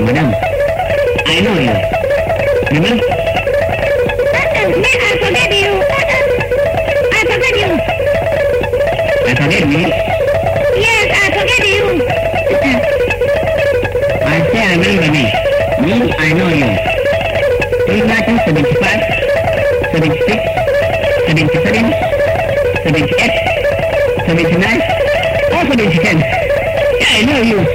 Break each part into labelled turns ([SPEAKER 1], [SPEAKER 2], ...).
[SPEAKER 1] madam I know you Remember?
[SPEAKER 2] Me, I forget you. I forget you.
[SPEAKER 1] I forget me
[SPEAKER 2] Yes, I forget you.
[SPEAKER 1] I say I remember me Me I know you Three nineteen seventy five seventy six seventy seven seventy eight seventy nine or seventy ten Yeah I know you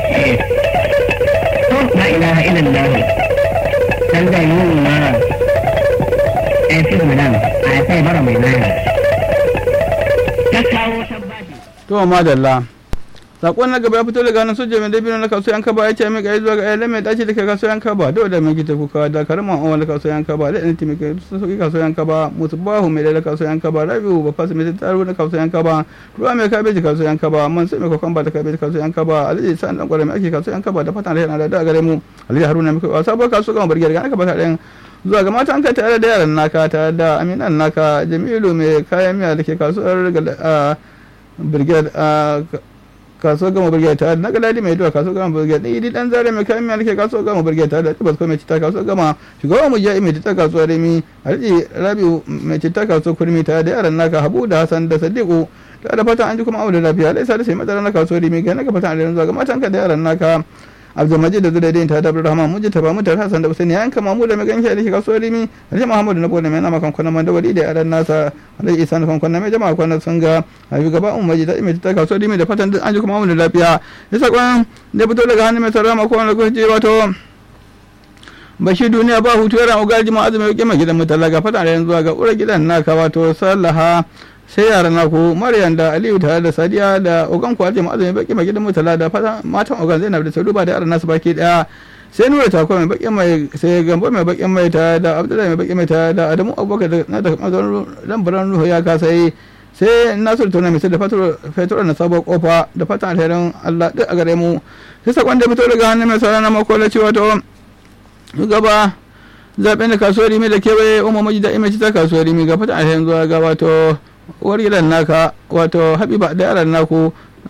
[SPEAKER 1] Oh la ilaha illallah Sanda yunwa Excuse madam I say bara mai nana Ta kawo tabbaci
[SPEAKER 3] to madalla sakon na gaba ya fito daga hannun soja mai dabino na kasuwa yanka ba ya ce mai kai zuwa ga ayyala mai dace da ke kasuwa yanka ba dole da mai gita kuka da karaman awon da kasuwa yanka ba da ɗan timi kai sun sauki kasuwa yanka ba musu bahu mai da kasuwa yanka ba rabiu ba fasa mai tattaro na kasuwa yanka ba ruwa mai kabeji kasuwa yanka ba man sai mai kokon ba da kabeji kasuwa yanka ba alhaji sa'an dan kwarai mai ake kasuwa yanka ba da fatan da yana da da gare mu alhaji haruna mai kai wasa ba kasuwa gama bargiyar ga aka ba ta ɗayan zuwa ga matan ka tare da yaran naka tare da aminan naka jamilu mai kayan miya da ke kasuwar brigade a kasuwar gama birgiyar tare na galadi mai duwa kasuwar gama birgiyar ɗaya idi ɗan zare mai kayan miya ke kasuwar gama birgiyar tare da tibas mai cita kasuwar gama shugaban mu ja'i mai cita kasuwar remi alhaji rabiu mai cita kasuwar kurmi tare da yaran naka habu da hasan da sadiku tare da fatan an ji kuma abu da lafiya alaisa da sai madara na kasuwar remi ga naka fatan alirin zuwa ga matanka da yaran naka abdulmajid da zuwa ta da rahman muji ta bamu da hasan da usaini yanka mamu da mai ganshi da ke kasuwar rimi alhaji muhammadu na bole mai nama kan kwanan mandawari da yaran nasa alhaji isa na kan kwanan mai jama'a kwanan sun ga habi gaba un maji ta ime ta kasuwar rimi da fatan an ji kuma mu da lafiya ya sakon da fito daga hannun mai sarama ko wani lokaci wato bashi duniya ba hutu yaran ugaji ma azumi yake mai gidan mutala ga fatan da yanzu ga ura gidan naka wato sallaha sai yaran naku maryam da aliyu tare da sadiya da ogan ku aljama azumi baki mai gidan mutala da fatan matan ogan zainab da saduba da yaran nasu baki daya sai nura tako mai bakin mai sai gambo mai bakin mai ta da abdullahi mai bakin mai ta da adamu abubakar da na da lambaran ruhu ya kasa yi sai nasiru tona mai sai da fetur na sabon kofa da fatan alherin allah duk a gare mu sai sakon da fito daga hannun mai sauran na makola cewa to gaba zaɓen da kasuwar rimi da kewaye umar maji da imaci ta kasuwar rimi ga fatan alherin zuwa ga wato uwar gidan naka wato habiba da yaran naku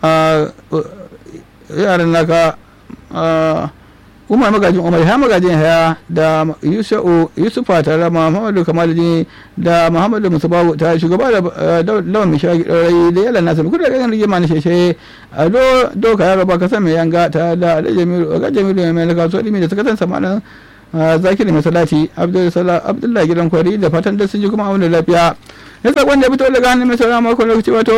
[SPEAKER 3] yaran naka umar magajin umar ya magajin haya da yusufa tare da muhammadu kamaluddin da muhammadu musubawu ta shugaba da lawan mishagi ɗaurai da yalan nasa kudu da ganin rigima na sheshe a do doka yaro ba ka san mai yanga ta da alajamiru ga jamilu mai kasuwa ɗimi da sakatan samanin zakiri mai salati abdullahi gidan kwari da fatan da sun ji kuma abin da lafiya ya sakon da fito daga hannun mai sauran makon lokaci wato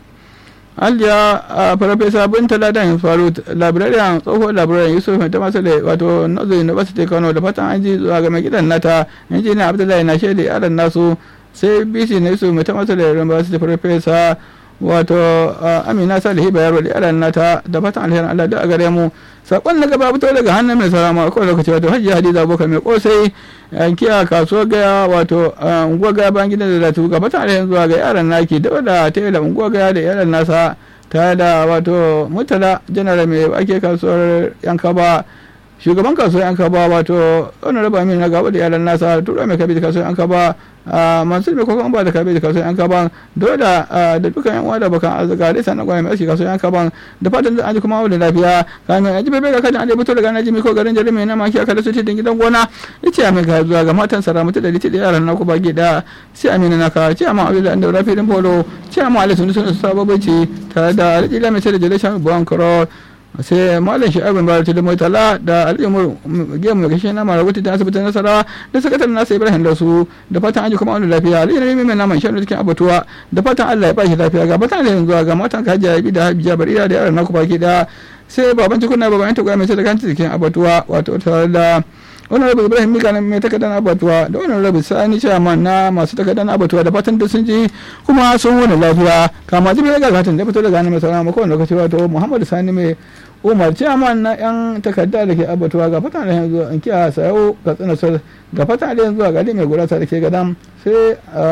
[SPEAKER 3] aljiya a farfesa bin taladan faru labirariyan tsohon labirariyan yusuf mai ta masu da wato nazo university kano da fatan an ji zuwa ga mai gidan nata injiniya abdullahi na shaida yaran nasu sai bc na yusuf mai ta masu da university farfesa wato amina salihu bayarwa da yaran nata da fatan alherin allah duk a gare mu sakon na gaba fito daga hannun mai sarama a kowane lokaci wato hajji hadiza abokan mai kosai yankiya kasuwar gaya wato unguwar gaya bayan gidan da zatu gaba ta alherin zuwa ga yaran naki da da ta yi da unguwar gaya da yaran nasa ta da wato mutala janar mai ake kasuwar yankaba shugaban kasuwar yankaba wato wani raba min na gaba da yaran nasa tura mai kabi da kasuwar yankaba mansur mai kwakwan ba da kabe da kasuwar yan kaban dole da dukkan yan uwa da bakan arzika da sanan gwamnati mai aiki kasuwar yan kaban da fatan da an ji kuma da lafiya kamin aji bebe ga kajin an fito daga naji ko garin jarumi na maki aka lasu cikin gidan gona yace a mai ga zuwa ga matan sara mutu da liti da yaran naku baki da sai amina naka ce amma abdullahi an daura filin polo ce amma alisu sun sababai ce tare da alƙila mai sai da jaleshan buwan karo sai malam shi'abin bayar da murtala da al'umar gemu da kashe nama rahoto ta asibitin nasarawa da sakataren nasa ibrahim da su da fatan aji kuma wani lafiya al'umar rami mai naman shanu cikin abatuwa da fatan allah ya ba shi lafiya ga fatan da zuwa ga matan ka hajiya bi da hajiya barira da yaran naku baki da sai baban cikuna baban ta gwaya mai sai da kanta cikin abatuwa wato tare da wani rabu ibrahim mika na mai takardar abatuwa da wani rabu sani chairman na masu takardar abatuwa da fatan da sun ji kuma sun wani lafiya kama jibi ga gatan da fito daga hannun mai sauran makon lokaci wato muhammadu sani mai umar chairman na yan takarda da ke abatuwa ga fatan da yanzu an kiya sayo ga tsanasar ga fatan da yanzu a gari mai gurasa da ke gadan sai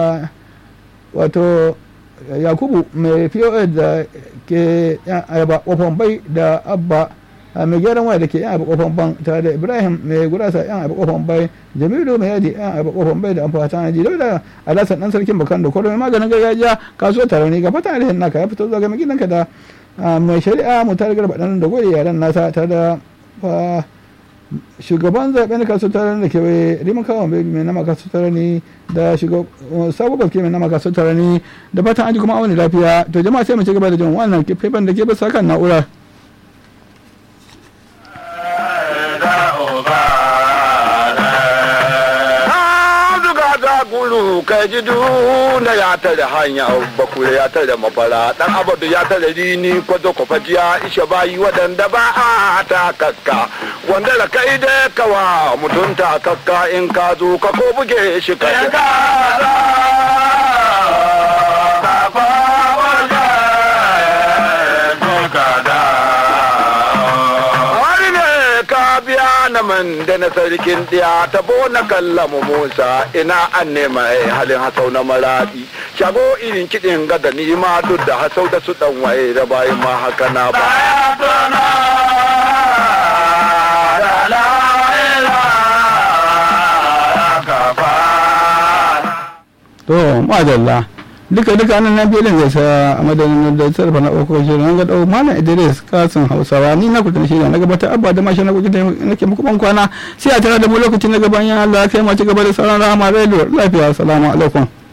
[SPEAKER 3] wato yakubu mai pos da ke yan ayaba kofan bai da abba mai gyaran waya da ke yan abu kofan ban tare da ibrahim mai gurasa yan abu kofan bai jamilu mai yadi yan abu kofan bai da amfata na ji da da alasan dan sarkin bakan da kwaro mai maganin gargajiya kasuwar tarauni ga fata da naka ya fito zuwa ga gidanka da mai shari'a mu tare garba dan da gode yaran nasa tare da shugaban zaɓen kasu tare da kewaye riman kawon bai mai nama kasu tare ne da sabo baske mai nama kasu tare ne da fatan an ji kuma wani lafiya to jama'a sai mu ci gaba da jin wannan faifan da ke bisa kan na'ura.
[SPEAKER 4] gulu kai ji na ya tare hanya bakure ya tare mafara dan abadu ya tare rini kwazo kwafajiya ishe bayi wadanda ba a ta kakka wanda da kai da kawa mutunta kakka in ka zo ka ko buge shi ka man da na sarkin ɗiya ta na kallamu musa ina an nema halin hasau na maraɗi shago irin kiɗin gada ni ma duk da hasau da su ɗan waye da bayan ma haka na ba.
[SPEAKER 3] To, madalla. duka duka nan nan filin zai sa a madadin da sarrafa na ɗaukar shirin an ga ɗau malam idris kasin hausawa ni na kuta shirya na gabatar abba da mashi na kuta nake muku ban kwana sai a tara da mu lokacin na gaban yan allah kai ma ci gaba da sauran rahama radio lafiya salamu alaikum